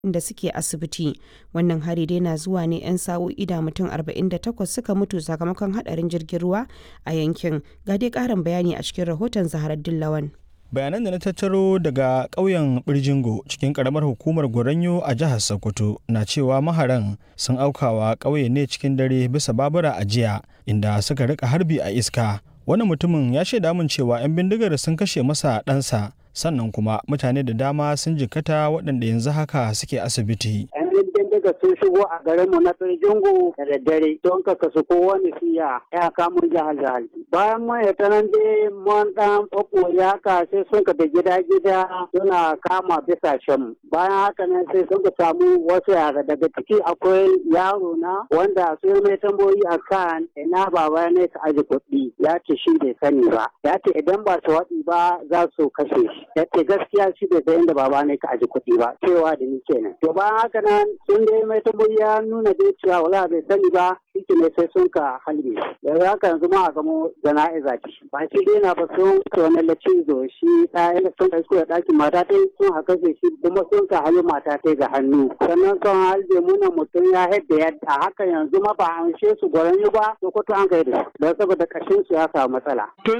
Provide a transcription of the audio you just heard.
da suke asibiti wannan hari dai na zuwa ne 'yan sa'o'i da mutum 48 suka mutu sakamakon hadarin jirgin ruwa a yankin ga dai karin bayani a cikin rahoton zaharar dillawan bayanan da na tattaro daga ƙauyen birjingo cikin ƙaramar hukumar goranyo a jihar sokoto na cewa maharan sun aukawa ƙauye ne cikin dare bisa babura a jiya inda suka rika harbi a iska wani mutumin ya shaida min cewa 'yan bindigar sun kashe masa ɗansa sannan kuma mutane da dama sun jikkata waɗanda yanzu haka suke asibiti. daga sun shigo a garinmu na Tsirjingu da daddare don ka kasu kowane siya ya kamun jihar jihar. Bayan mun ya tanan dai mun dan ya haka sai sun ka da gida gida suna kama bisa shan. Bayan haka nan sai sun ka samu wasu yara daga ciki akwai yaro na wanda sun mai tambayoyi a kan ina baba ne ka aji kuɗi ya ce shi bai sani ba. Ya ce idan ba su waɗi ba za su kashe shi. Ya ce gaskiya shi bai san inda baba ne ka aji kuɗi ba. Cewa da ni kenan. To bayan haka nan sun dai mai tambayi ya nuna dai cewa wala bai sani ba shi ne sai sun ka halbe yanzu haka yanzu ma a gamo jana'iza ce ba shi dai na ba sun ka wani lacizo shi ɗaya sun ka isko da ɗakin mata ta sun haka shi kuma sun ka halbe mata ta ga hannu sannan sun halbe muna mutum ya haɗa yadda haka yanzu ma ba an she su gwaran ba sokoto an kai da shi don saboda kashin su ya samu matsala. to